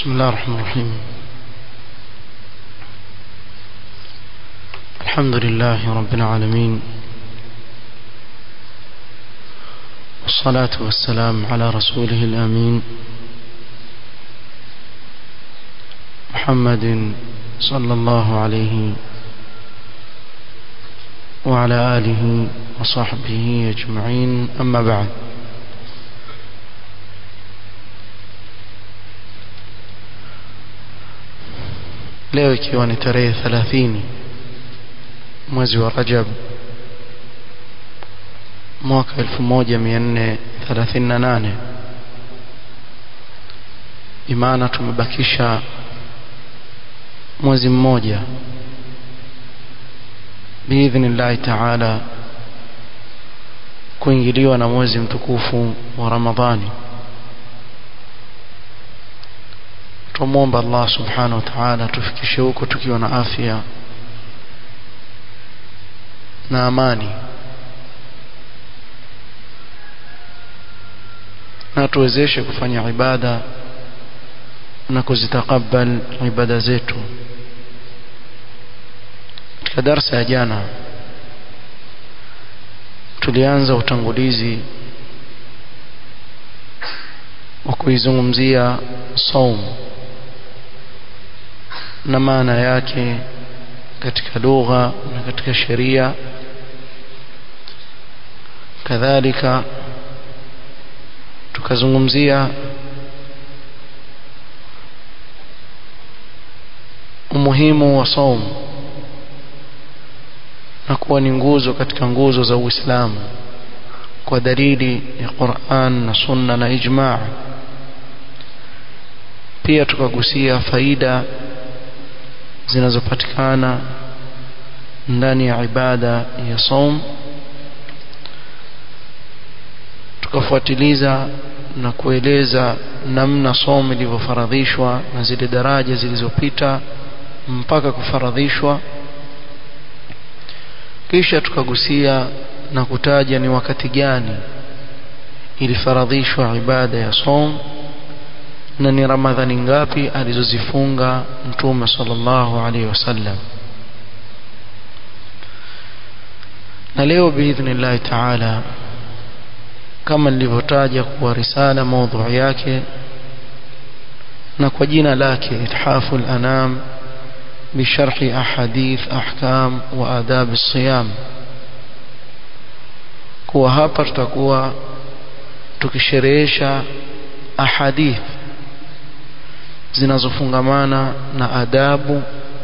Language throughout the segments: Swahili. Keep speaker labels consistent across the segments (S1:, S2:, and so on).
S1: بسم الله الرحمن الرحيم الحمد لله رب العالمين والصلاة والسلام على رسوله الأمين محمد صلى الله عليه وعلى آله وصحبه أجمعين أما بعد leo ikiwa ni tarehe 30 mwezi wa Rajab mwaka 1438 imana tumebakisha mwezi mmoja biidhnillahi taala kuingiliwa na mwezi mtukufu wa Ramadhani tumwomba Allah subhanahu wa ta'ala tufikishe huko tukiwa na afya na amani na tuwezeshe kufanya ibada na kuzitakabal ibada zetu katika darsa ya jana tulianza utangulizi wa kuizungumzia saumu na maana yake katika lugha na katika sheria kadhalika tukazungumzia umuhimu wa saumu na kuwa ni nguzo katika nguzo za Uislamu kwa dalili ya Qur'an na Sunna na ijma' pia tukagusia faida zinazopatikana ndani ya ibada ya saum tukafuatiliza na kueleza namna somo ilivyofaradhishwa na zile daraja zilizopita mpaka kufaradhishwa kisha tukagusia na kutaja ni wakati gani ilifaradhishwa ibada ya som na ni ramadhani ngapi alizozifunga mtume sallallahu alaihi wasallam na leo biidhnillahi taala kama nilivyotaja kuwa risala maudhui yake na kwa jina lake ithafu al-anam بشرح أحاديث أحكام وآداب الصيام kuwa hapa tutakuwa tukisherehesha ahadith zinazofungamana na adabu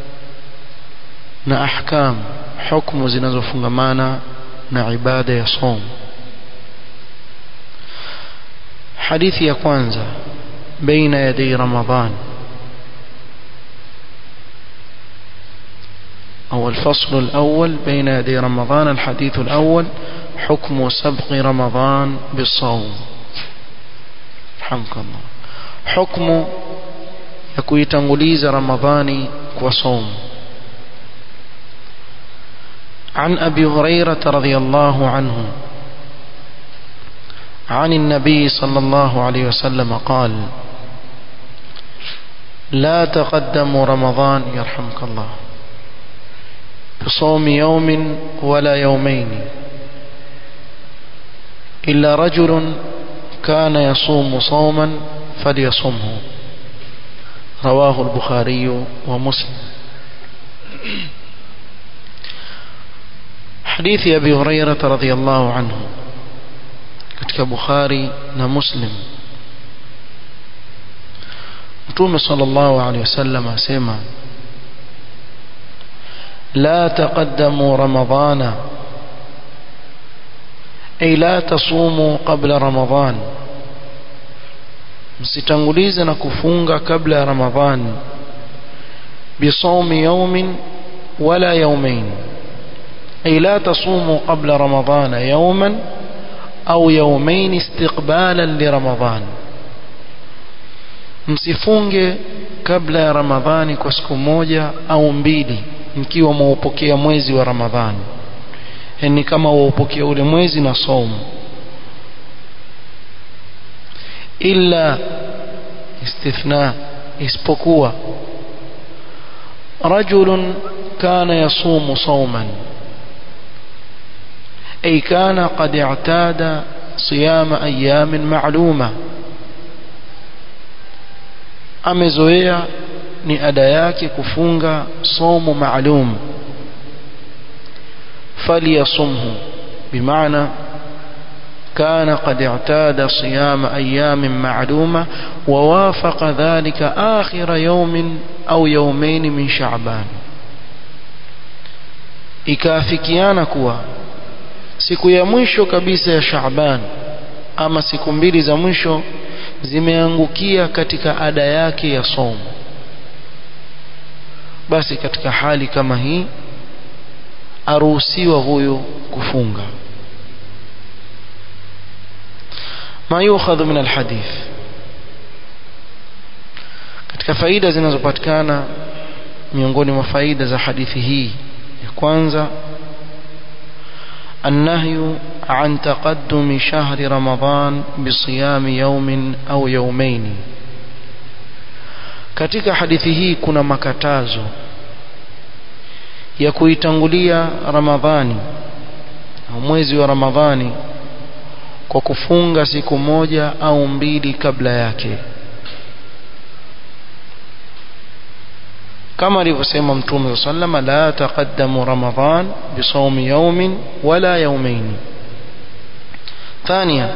S1: na ahkam hukumu zinazofungamana na ibada ya som hadithi ya kwanza baina yaday ramadhan أو الفصل الأول بين يدي رمضان الحديث الأول حكم سبق رمضان بالصوم رحمك الله حكم يكوي تنغليز رمضان وصوم عن أبي هريرة رضي الله عنه عن النبي صلى الله عليه وسلم قال لا تقدموا رمضان يرحمك الله بصوم يوم ولا يومين إلا رجل كان يصوم صوما فليصمه رواه البخاري ومسلم حديث أبي هريرة رضي الله عنه katika Bukhari na Muslim Mtume sallallahu alaihi wasallam asema لا تقدموا رمضان أي لا تصوموا قبل رمضان msitangulize na kufunga kabla ya ramadhan bisaumi yaumin wala yaumain ay la tasumu qabla ramadhana yauman au yaumain istiqbalan liramadhan msifunge kabla ya ramadhani kwa siku moja au mbili mkiwa mwaupokea mwezi wa ramadhani yani kama waupokea ule mwezi na somo illa istithna isipokuwa rajulun kana yasumu sawman ay kana qad i'tada siyama ayamin ma'luma amezoea ni ada yake kufunga somo maalum فليصمه بمعنى كان قد اعتاد صيام أيام معلومة ووافق ذلك آخر يوم أو يومين من شعبان ikaafikiana kuwa siku ya mwisho kabisa ya Shaaban ama siku mbili za mwisho zimeangukia katika ada yake ya somo basi katika hali kama hii aruhusiwa huyu kufunga ma yukhadhu min alhadith katika faida zinazopatikana miongoni mwa faida za hadithi hii ya kwanza النهي عن تقدم شهر رمضان بصيام يوم أو يومين katika hadithi hii kuna makatazo ya kuitangulia Ramadhani au mwezi wa Ramadhani kwa kufunga siku moja au mbili kabla yake kama alivyosema mtume sallama la taqaddamu Ramadhan bisawmi yawmin wala yawmayn ثانيا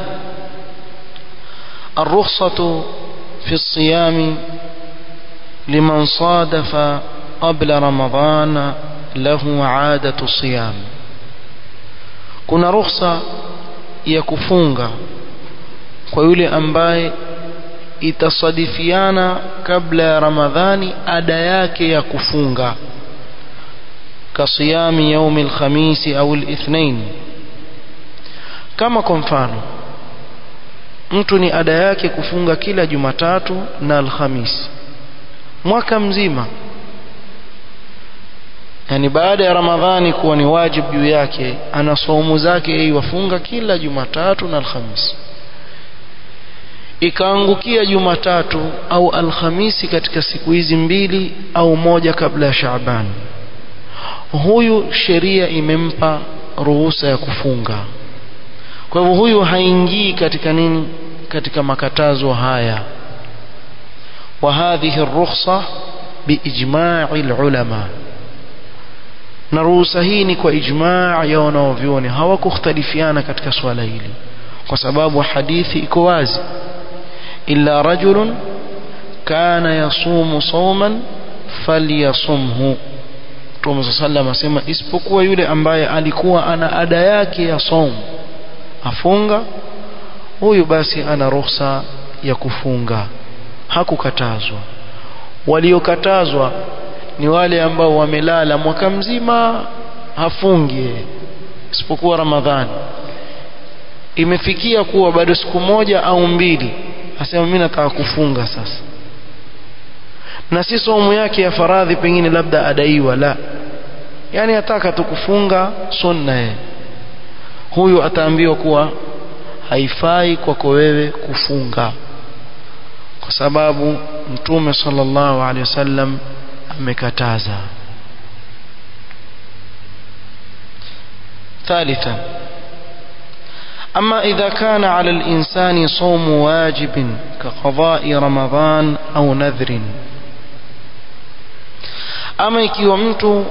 S1: الرخصة في الصيام لمن صادف قبل رمضان له عادة الصيام kuna ruhusa ya kufunga kwa yule ambaye itasadifiana kabla ya ramadhani ada yake ya kufunga kasiyami yaumi alkhamisi au alithnain kama kwa mfano mtu ni ada yake kufunga kila jumatatu na alhamisi mwaka mzima yani baada ya ramadhani kuwa ni wajibu juu yake ana saumu zake yeye wafunga kila jumatatu na alhamisi ikaangukia jumatatu au alhamisi katika siku hizi mbili au moja kabla ya Shaaban huyu sheria imempa ruhusa ya kufunga kwa hivyo huyu haingii katika nini katika makatazo haya wa hadhihi rukhsa biijma'i ulama na ruhusa hii ni kwa ijmaa ya wanaovyuoni hawakukhtalifiana katika swala hili kwa sababu hadithi iko wazi illa rajulun kana yasumu sawman falyasumhu Mtume sallam asema isipokuwa yule ambaye alikuwa ana ada yake ya saum afunga huyu basi ana ruhusa ya kufunga hakukatazwa waliokatazwa ni wale ambao wamelala mwaka mzima hafungi isipokuwa Ramadhani imefikia kuwa bado siku moja au mbili asema mimi nataka kufunga sasa na si somo yake ya faradhi pengine labda adaiwa la yani ataka tu kufunga sunna ye huyu ataambiwa kuwa haifai kwako wewe kufunga kwa sababu mtume sallallahu alaihi wasallam amekataza ثالثا أما إذا كان على الإنسان صوم واجب كقضاء رمضان أو نذر أما ikiwa mtu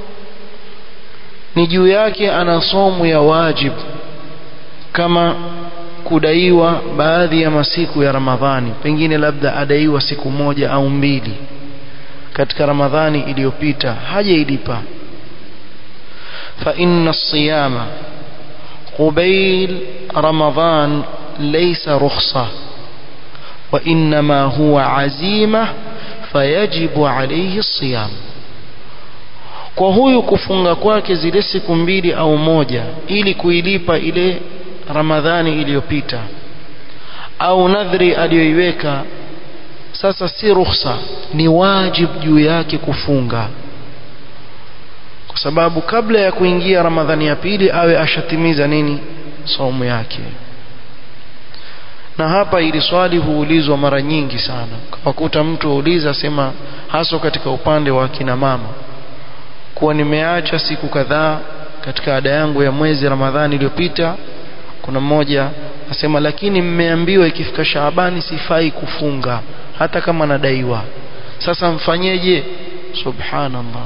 S1: ni juu yake ana somu ya wajib kama kudaiwa baadhi ya masiku ya Ramadhani pengine labda adaiwa siku moja au mbili katika Ramadhani iliyopita hajailipa fa inna siyama قبيل رمضان ليس رخصة وإنما هو عزيمة فيجب عليه الصيام kwa huyu kufunga kwake zile siku mbili au moja ili kuilipa ile ramadhani iliyopita au nadhri aliyoiweka sasa si ruhusa ni wajib juu yake kufunga kwa sababu kabla ya kuingia ramadhani ya pili awe ashatimiza nini saumu yake na hapa ili swali huulizwa mara nyingi sana kawakuta mtu auliza sema haswa katika upande wa kina mama kuwa nimeacha siku kadhaa katika ada yangu ya mwezi Ramadhani iliyopita kuna mmoja asema lakini mmeambiwa ikifika Shaabani sifai kufunga hata kama nadaiwa sasa mfanyeje subhanallah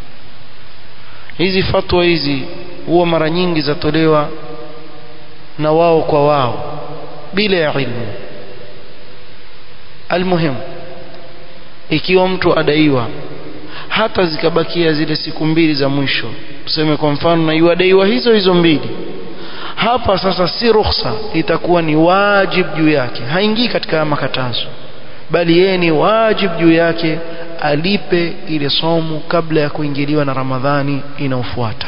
S1: hizi fatwa hizi huwa mara nyingi zatolewa na wao kwa wao bila ya ilmu almuhim ikiwa mtu adaiwa hata zikabakia zile siku mbili za mwisho tuseme kwa mfano na yuadaiwa hizo hizo mbili hapa sasa si rukhsa itakuwa ni wajib juu yake haingii katika makatazo bali yeye ni wajib juu yake alipe ile somu kabla ya kuingiliwa na Ramadhani inayofuata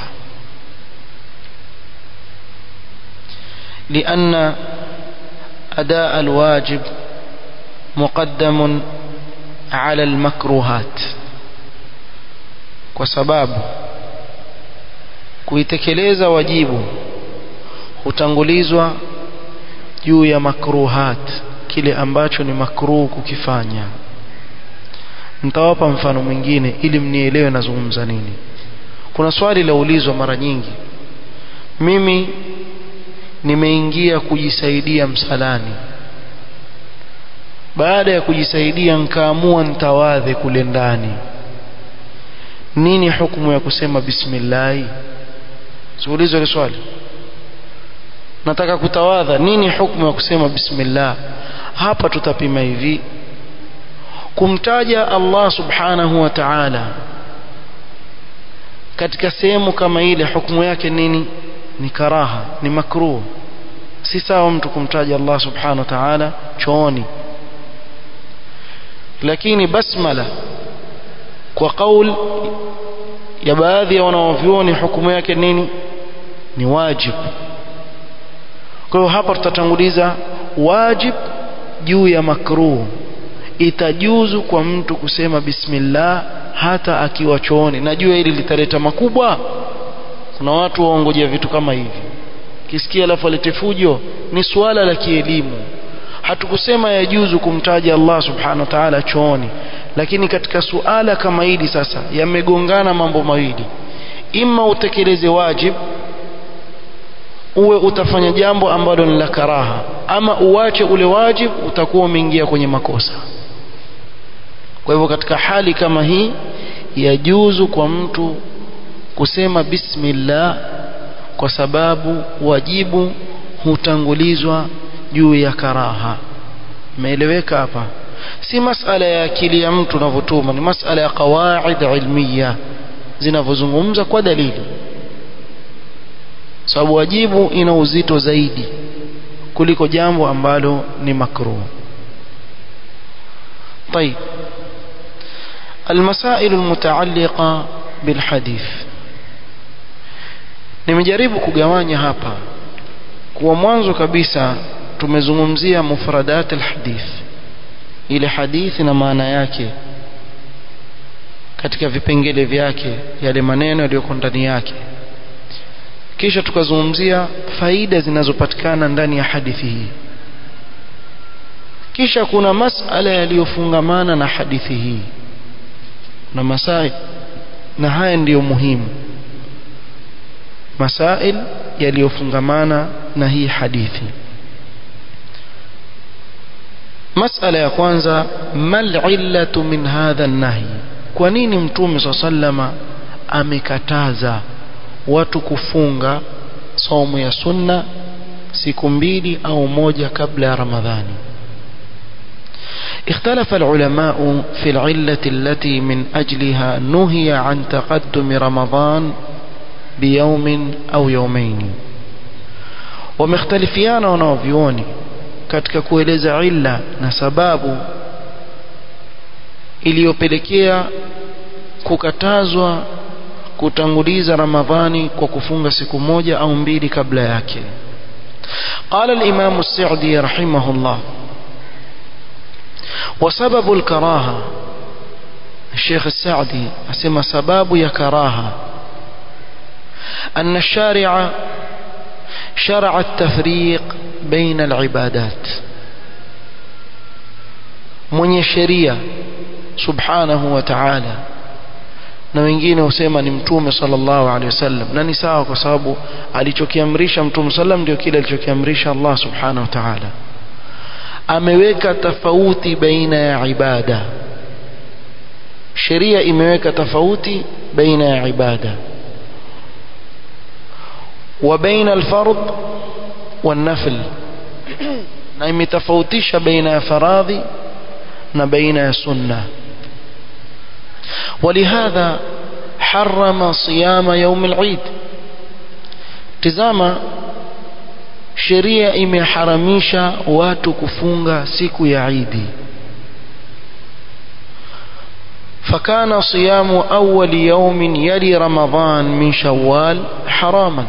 S1: لأن أداء الواجب مقدم على المكروهات وسباب kuitekeleza wajibu hutangulizwa juu ya makruhat kile ambacho ni makruh kukifanya nitawapa mfano mwingine ili mnielewe nazungumza nini kuna swali laulizwa mara nyingi mimi nimeingia kujisaidia msalani baada ya kujisaidia nkaamua ntawadhe kule ndani nini hukumu ya kusema bismillahi siulizo ile swali nataka kutawadha nini hukumu ya kusema bismillah hapa tutapima hivi kumtaja Allah subhanahu wa ta'ala katika sehemu kama ile hukumu yake nini ni karaha ni makruh si sawa mtu kumtaja Allah subhanahu wa ta'ala chooni lakini basmala kwa kaul ya baadhi ya wanaovyuoni hukumu yake nini ni wajib kwa hiyo hapa tutatanguliza wajib juu ya makruh itajuzu kwa mtu kusema bismillah hata akiwa chooni najua hili litaleta makubwa kuna watu waongojea vitu kama hivi kisikia alafu alete fujo ni suala la kielimu hatukusema yajuzu kumtaja Allah subhanahu wa ta'ala chooni lakini katika suala kama hili sasa yamegongana mambo mawili ima utekeleze wajib uwe utafanya jambo ambalo ni la karaha ama uwache ule wajib utakuwa umeingia kwenye makosa kwa hivyo katika hali kama hii yajuzu kwa mtu kusema bismillah kwa sababu wajibu hutangulizwa juu ya karaha imeeleweka hapa si masala ya akili ya mtu unavyotuma ni masala ya qawaid ilmiya zinavyozungumza kwa dalili sababu wajibu ina uzito zaidi kuliko jambo ambalo ni makruh طيب المسائل المتعلقة بالحديث nimejaribu kugawanya hapa kwa mwanzo kabisa tumezungumzia mufradat alhadith ile hadithi na maana yake katika vipengele vyake yale maneno yaliyoko ndani yake kisha tukazungumzia faida zinazopatikana ndani ya hadithi hii kisha kuna masala yaliyofungamana na hadithi hii na masai na haya ndiyo muhimu masail yaliyofungamana na hii hadithi masala ya kwanza mal illatu min hadha nahi kwa nini mtume saa sallama amekataza watu kufunga saumu ya sunna siku mbili au moja kabla ya ramadhani اختلف العلماء في العلة التي من أجلها نهي عن تقدم رمضان بيوم أو يومين ومختلفيان ونوفيوني katika kueleza illa na sababu iliyopelekea kukatazwa kutanguliza ramadhani kwa kufunga siku moja au mbili kabla yake قال الإمام السعدي رحمه الله وسبب الكراهة الشيخ السعدي أسمى سباب يا كراهة أن الشارع شرع التفريق بين العبادات mwenye sheria subhanahu wa ta'ala na wengine husema ni mtume sallallahu alaihi wasallam na ni sawa kwa sababu alichokiamrisha mtume sallam ndio kile alichokiamrisha Allah subhanahu wa ta'ala ameweka tofauti baina ya ibada sheria imeweka tofauti baina ya ibada wa baina alfard والنفل na imetofautisha baina ya faradhi na baina ya sunna ولهذا حرم صيام يوم العيد tazama sheria imeharamisha watu kufunga siku ya Idi فكان صيام أول يوم يلي رمضان من شوال حراما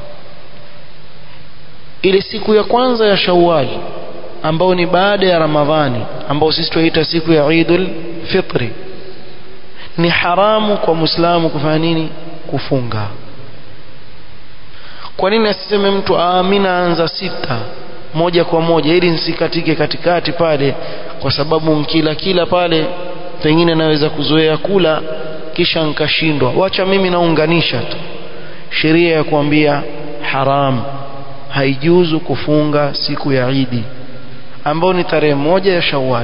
S1: ile siku ya kwanza ya Shawwal ambao ni baada ya Ramadhani ambao sisi tunaita siku ya Eidul Fitri ni haramu kwa Muislamu kufanya nini kufunga kwa nini asiseme mtu amina anza sita moja kwa moja ili nisikatike katikati pale kwa sababu mkila kila pale pengine naweza kuzoea kula kisha nkashindwa wacha mimi naunganisha tu sheria ya kuambia haramu haijuzu kufunga siku ya Idi ambao ni tarehe moja ya Shawwal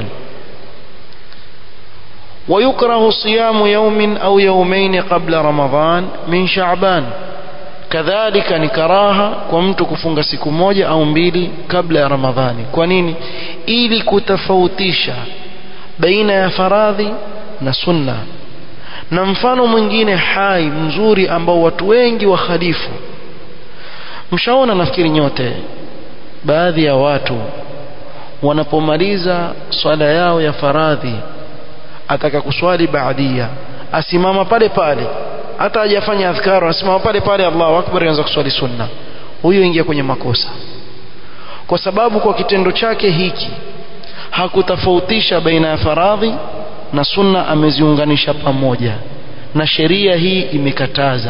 S1: ويكره صيام يوم أو يومين قبل رمضان من شعبان كذلك نكراها كمت كفunga siku moja au mbili kabla ya Ramadhani kwa nini ili kutofautisha baina ya faradhi na sunna na mfano mwingine hai mzuri ambao watu wengi wakhalifu mshaona nafikiri nyote baadhi ya watu wanapomaliza swala yao ya faradhi ataka kuswali baadia asimama pale pale hata hajafanya adhkar asimama pale pale Allahu akbar anza kuswali sunna huyo ingia kwenye makosa kwa sababu kwa kitendo chake hiki hakutofautisha baina ya faradhi na sunna ameziunganisha pamoja na sheria hii imekataza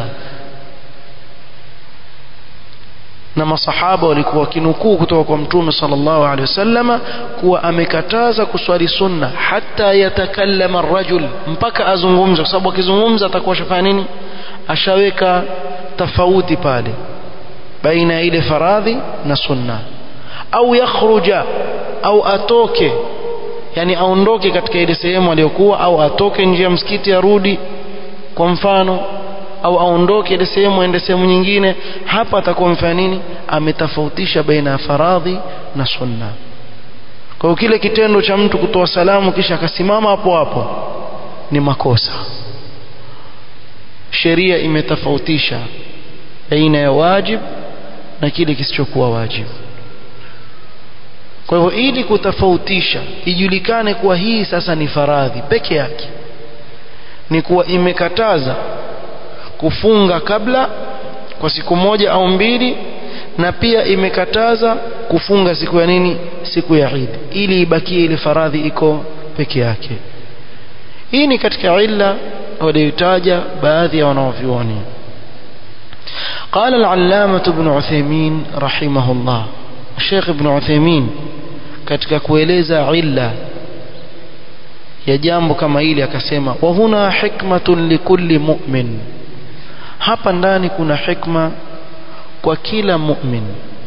S1: na masahaba walikuwa wakinukuu kutoka kwa mtume sallallahu alaihi wasallama kuwa amekataza kuswali sunna hata yatakallama rajul mpaka azungumze kwa sababu akizungumza atakuwa shafanya nini ashaweka tofauti pale baina ya ile faradhi na sunna au yakhruja au atoke yani aondoke katika ile sehemu aliyokuwa au atoke nje ya msikiti arudi kwa mfano au aondoke ile sehemu aende sehemu nyingine hapa atakuwa mfanya nini ametofautisha baina ya faradhi na sunna kwa hiyo kile kitendo cha mtu kutoa salamu kisha akasimama hapo hapo ni makosa sheria imetofautisha baina ya wajib na kile kisichokuwa wajibu kwa hivyo ili kutofautisha ijulikane kuwa hii sasa ni faradhi peke yake ni kuwa imekataza kufunga kabla kwa siku moja au mbili na pia imekataza kufunga siku ya nini siku ya Eid ili ibakie ile faradhi iko peke yake hii ni katika illa waliotaja baadhi ya wanaovyuoni قال العلامة ابن عثيمين رحمه الله الشيخ ابن عثيمين katika kueleza illa ya jambo kama hili akasema wa huna hikmatun likulli mu'min hapa ndani kuna hikma kwa kila mu'min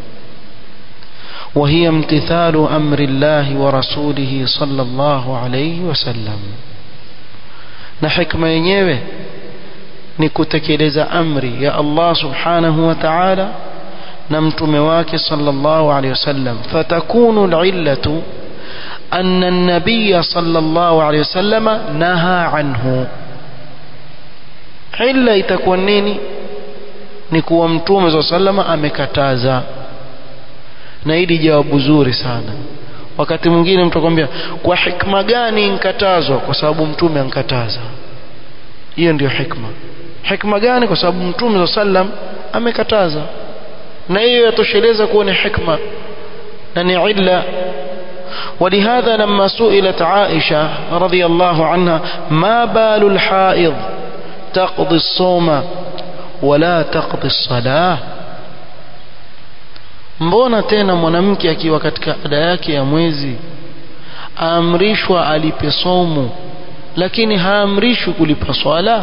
S1: وهي امتثال أمر الله ورسوله صلى الله عليه وسلم na hikma yenyewe ni kutekeleza amri ya Allah subhanahu wa ta'ala na mtume wake sallallahu alayhi wasallam fatakunu al'illatu anna an-nabiy sallallahu alayhi wasallam naha anhu illa itakuwa nini ni kuwa mtume sallallahu alayhi wasallam amekataza na hili jawabu zuri sana wakati mwingine mtu akwambia kwa hikma gani nkatazwa kwa sababu mtume ankataza hiyo ndiyo hikma hikma gani kwa sababu mtume sallam amekataza na hiyo yatosheleza kuwa ni hikma na ni illa ولهذا لما سئلت عائشة رضي الله عنها ما بال الحائض تقضي الصوم ولا تقضي الصلاة mbona tena mwanamke akiwa katika ada yake ya mwezi aamrishwa alipe somu lakini haamrishwi kulipa swala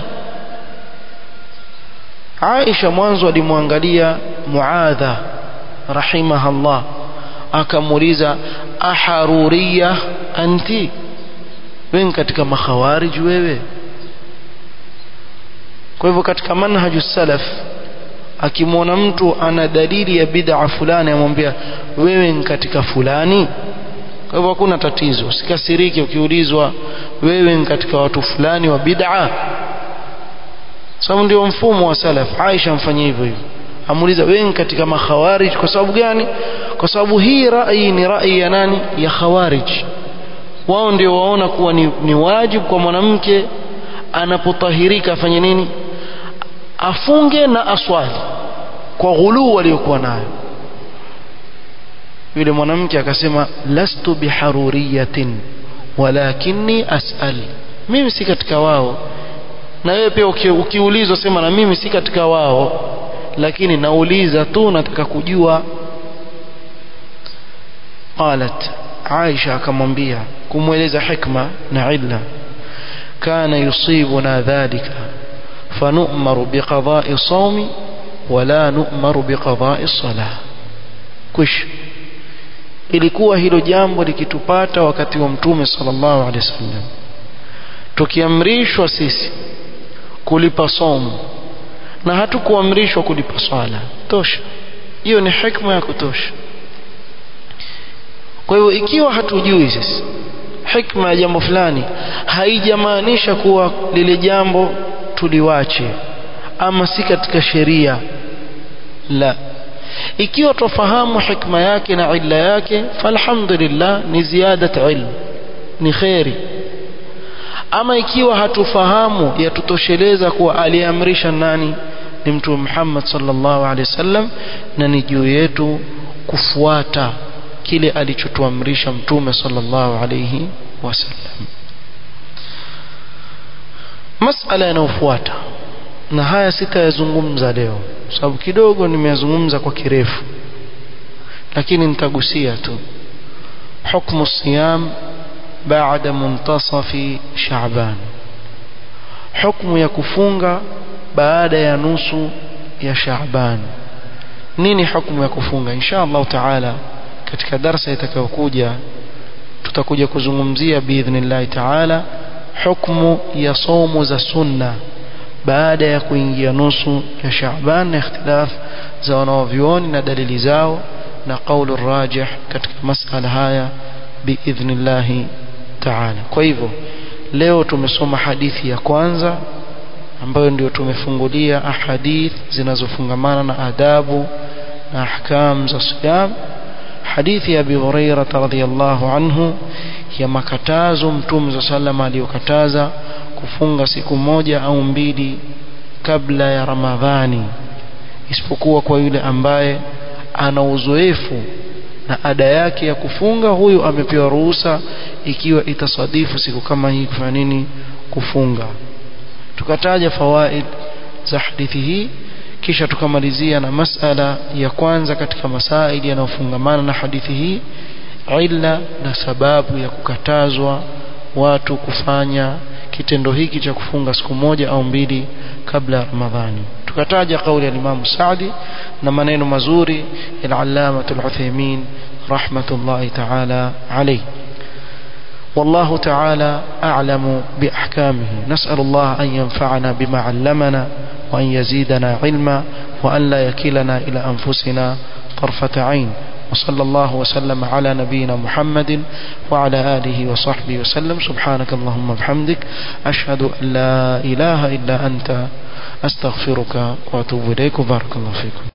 S1: Aisha mwanzo alimwangalia Muadha rahimahallah akamuuliza aharuriya anti wewe katika makhawarij wewe kwa hivyo katika manhaju salaf akimwona mtu ana dalili ya bid'a fulani amwambia wewe katika fulani kwa hivyo hakuna tatizo usikasirike ukiulizwa wewe katika watu fulani wa bid'a sababu ndio mfumo wa salaf Aisha mfanyia hivyo hivyo amuuliza wewe katika makhawarij kwa sababu gani kwa sababu hii rai ni rai ya nani ya khawarij wao ndio waona kuwa ni, ni wajibu kwa mwanamke anapotahirika afanye nini afunge na aswali kwa ghuluu waliokuwa nayo yule mwanamke akasema lastu biharuriyatin walakinni as'al mimi si katika wao na wewe pia uki, ukiulizwa sema na mimi si katika wao lakini nauliza tu nataka kujua qalat Aisha akamwambia kumweleza hikma na illa kana yusibuna dhalika fanu'maru biqada'i sawmi wala nu'maru biqada'i salah kwisha ilikuwa hilo jambo likitupata wakati wa mtume sallallahu alaihi wasallam tukiamrishwa sisi kulipa somo na hatukuamrishwa kulipa swala tosha hiyo ni hikma ya kutosha kwa hivyo ikiwa hatujui sisi hikma ya jambo fulani haijamaanisha kuwa lile jambo tuliwache ama si katika sheria la ikiwa tufahamu hikma yake na illa yake falhamdulillah ni ziyadat ilm ni khairi ama ikiwa hatufahamu yatutosheleza kuwa aliamrisha nani ni mtume Muhammad sallallahu alaihi wasallam na ni juu yetu kufuata kile alichotuamrisha mtume sallallahu alaihi wasallam masala yanayofuata na haya sitayazungumza leo sababu kidogo nimeyazungumza kwa kirefu lakini nitagusia tu hukmu siyam baada muntasafi shaaban hukmu ya kufunga baada ya nusu ya shaaban nini hukmu ya kufunga insha Allah taala katika darsa itakayokuja tutakuja kuzungumzia biidhnillah taala hukmu ya somo za sunna baada ya kuingia nusu ya Shaaban na ikhtilaf za wanaovyuoni na dalili zao na kaulu rajih katika masala haya biidhnillah taala kwa hivyo leo tumesoma hadithi ya kwanza ambayo ndio tumefungulia ahadith zinazofungamana na adabu na ahkam za siyam hadithi ya Abi Hurairah radhiyallahu anhu ya makatazo mtume za sallam aliyokataza kufunga siku moja au mbili kabla ya Ramadhani isipokuwa kwa yule ambaye ana uzoefu na ada yake ya kufunga huyu amepewa ruhusa ikiwa itasadifu siku kama hii kufanya nini kufunga tukataja fawaid za hadithi hii kisha tukamalizia na masala ya kwanza katika masaili yanayofungamana na hadithi hii illa na sababu ya kukatazwa watu kufanya kitendo hiki cha kufunga siku moja au mbili kabla ya Ramadhani tukataja kauli ya Imam Saadi na maneno mazuri ya Allama Al-Uthaymeen rahmatullahi ta'ala alayhi والله تعالى أعلم بأحكامه نسأل الله أن ينفعنا بما علمنا وأن يزيدنا علما وأن لا يكلنا إلى أنفسنا طرفة عين وصلى الله وسلم على نبينا محمد وعلى آله وصحبه وسلم سبحانك اللهم وبحمدك أشهد أن لا إله إلا أنت أستغفرك وأتوب إليك وبارك الله فيكم